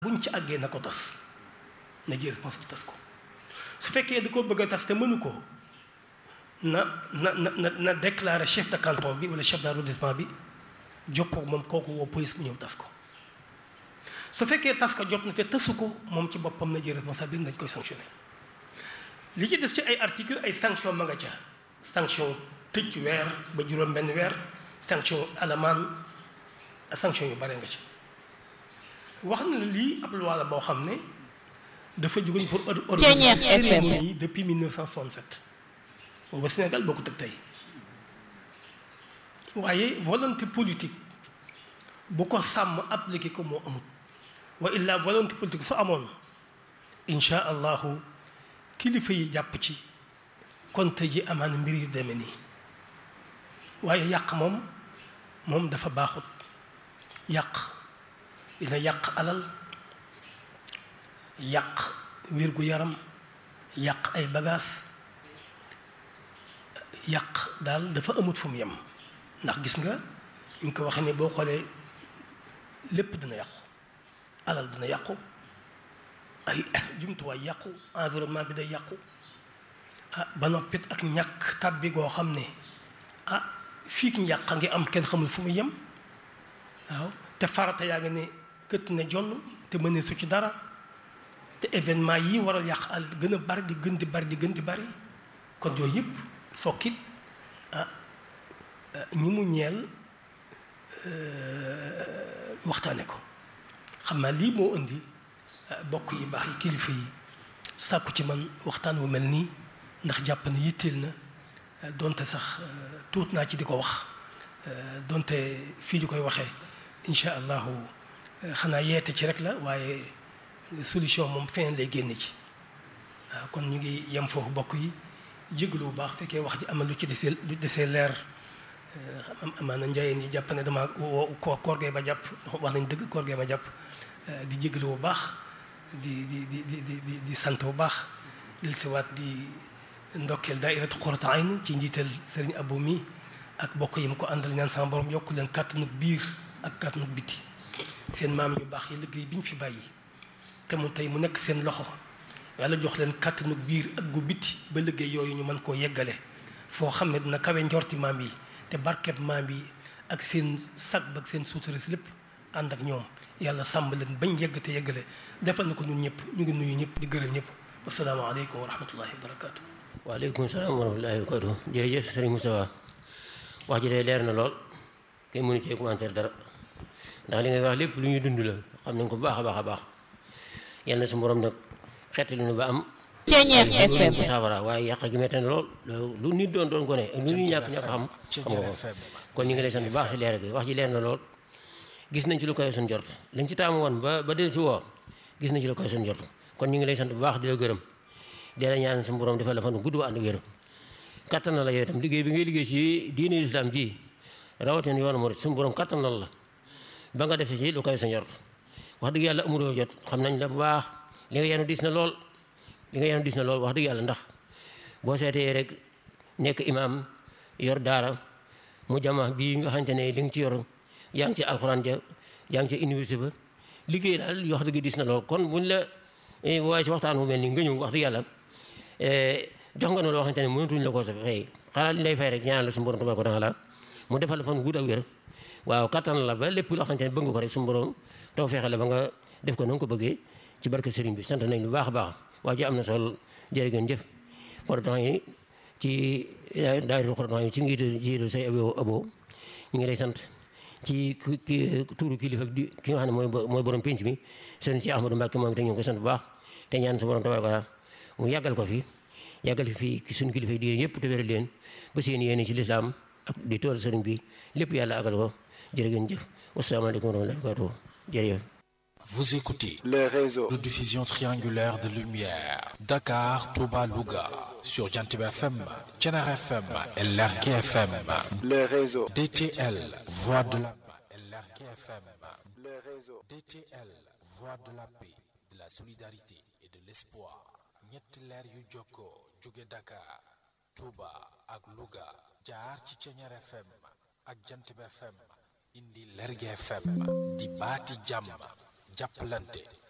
buñ ci àggee na ko tas na jël responsable tas ko su fekkee da ko bëgg a tas te mënu ko na na na na déclarer chef de canton bi wala chef d'arrondissement bi jokkoo moom kooku woo police mu ñëw tas ko su fekkee tas ko jot na te tasu ko moom ci boppam na jël responsable bi dañ koy sanctionné li ci des ci ay article ay sanction ma nga ca sanction tëj weer ba juróom benn weer sanction alamaan sanction yu bare nga ci wax na lii ab loi la boo xam ne dafa jógoon pour organiser cérémonie yi depuis 1967 booba Sénégal bokkut ak tey waaye volonté politique bu ko sàmm appliqué ko moo amut wa illa volonté politique su amoon insha allahu kilifa yi jàpp ci kon tey ji amaana mbir yu demee nii waaye yàq moom moom dafa baaxut yàq dina yàq alal yàq wér-gu-yaram yàq ay bagages yàq daal dafa amut fu mu yem ndax gis nga ñu ngi ko waxee ne boo xoolee lépp dina yàqu alal dina yàqu ay jumtuwaay yàqu environnement bi day yàqu ah ba noppit ak ñàkk tàbbi goo xam ne ah fii ki njàq a ngi am kenn xamul fu mu yem waaw te farata yaa ngi ne kët ne jonn te mënee su ci dara te événement yi waral yàq al gën a bari di gën di bari di gën di bari kon yooyu yëpp fokkit ah ñi mu ñeel waxtaane ko xam naa lii moo indi bokk yi baax yi kilifa yi sàkku ci man waxtaan wu mel nii ndax jàpp ne yitteel na donte sax tuut naa ci di ko wax donte fii di koy waxee incha allahu xanaa yeete ci rek la waaye solution moom feneen lay génne ci waaw kon ñu ngi yem foofu bokk yi jégalu bu baax fekkee wax ji amal lu ci desee lu desee leer amaana njayeen yi jàpp ne dama ko koor gee ba jàpp wax nañ dëgg koor gee ba jàpp di jégalu bu baax di di di di di di sant bu baax del siwaat di ndokkeel daairatu Qurratu Ayn ci njiital sëriñ Abou mi ak bokk yi mu ko àndal ñaan sama borom yokk leen kàttanu biir ak kàttanu biti seen maam yu baax yi liggéey bi ñu fi bàyyi te mu tey mu nekk seen loxo yàlla jox leen kàttanu biir ak gu biti ba liggéey yooyu ñu mën koo yeggale foo xam ne dina kawe njorti maam yi te barkeb maam yi ak seen sag ba ak seen suutare si lépp ànd ak ñoom yàlla sàmm leen bañ yegg te yeggale defal na ko ñun ñëpp ñu ngi nuyu ñëpp di gërëm ñëpp asalaamaaleykum wa rahmatullahi wa barakaatu. waaleykum salaam wa rahmatullahi wa barakatuh jërëjëf sëriñ Moustapha wax ji day leer na lool kenn mënu cee commentaire dara ndax li ngay wax lépp lu ñuy dund la xam nañ ko bu baax a baax a baax yal na su borom nag xettali nu ba am FM ko saafara waaye yàq gi metti na lool lu nit doon doon gone ak lu ñuy ñàkk ñàkk xam xam nga ko kon ñu ngi lay sant bu baax si leer gi wax ji leer na lool gis nañ ci lu koy suñ jort liñ ci taamu woon ba ba del si woo gis nañ ci lu koy suñ jort kon ñu ngi lay sant bu baax di la gërëm di la ñaan suñu borom defal la fan gudd ànd wér kattan na la yow itam liggéey bi ngay liggéey ci diine islam ji rawatina yoonu murid suñu borom kattan na la ba nga def ci lu koy sa njort wax dëgg yàlla amuloo jot xam nañ la bu baax li nga yenu dis na lool li nga yenu dis na lool wax dëgg yàlla ndax boo seetee rek nekk imaam yor daara mu jama bii nga xamante ne li nga ci yor yaa ngi ci alxuraan ja yaa ngi ci université ba liggéey daal wax dëgg dis na lool kon buñ la waaye ci waxtaan bu mel nii nga ñëw wax dëgg yàlla jox nga ne loo xamante ne mënatuñ la ko sa fay xanaa li lay fay rek ñaanal la suñu borom tabaaraka wa taala mu defal la fan gudd ak wér waaw kattan la ba lépp loo xamante ne bëgg nga ko rek suñu borom taw fexe la ba nga def ko na nga ko bëggee ci barke sëriñ bi sant nañ lu baax a baax waa ji am na sol jërë ngeen jëf Qurratu Ayn ci daayira Qurratu Ayn ci njiitu jiitu say abo abo ñu ngi lay sant ci tuuru kilifa di ki nga xam ne mooy mooy borom pénc mi sëriñ si Ahmadou Mbacke moom te ñu ngi ko sant bu baax te ñaan su borom tabaaraka mu yàggal ko fi yàggal fi fii suñu kilifa yi yëpp te wéral leen ba seen yéene ci lislaam ak di tool sëriñ bi lépp yàlla àggal ko jërë ngeen jëf wasalaamaaleykum wa rahmatullahi wa barakatuh jërëjëf Vous écoutez les réseaux de diffusion triangulaire de lumière Dakar, Touba, Louga sur Jantib FM, Thiénaba FM et Lergui FM. les réseaux DTL, voix de la paix et Lergui FM. les réseaux DTL, voix de la paix, de la solidarité et de l'espoir. ñetti leer yu jokkoo jóge Dakar, Touba ak Louga jaar ci Thiénaba FM ak Jantib FM indi Lergui FM di baati jàmm jàppalante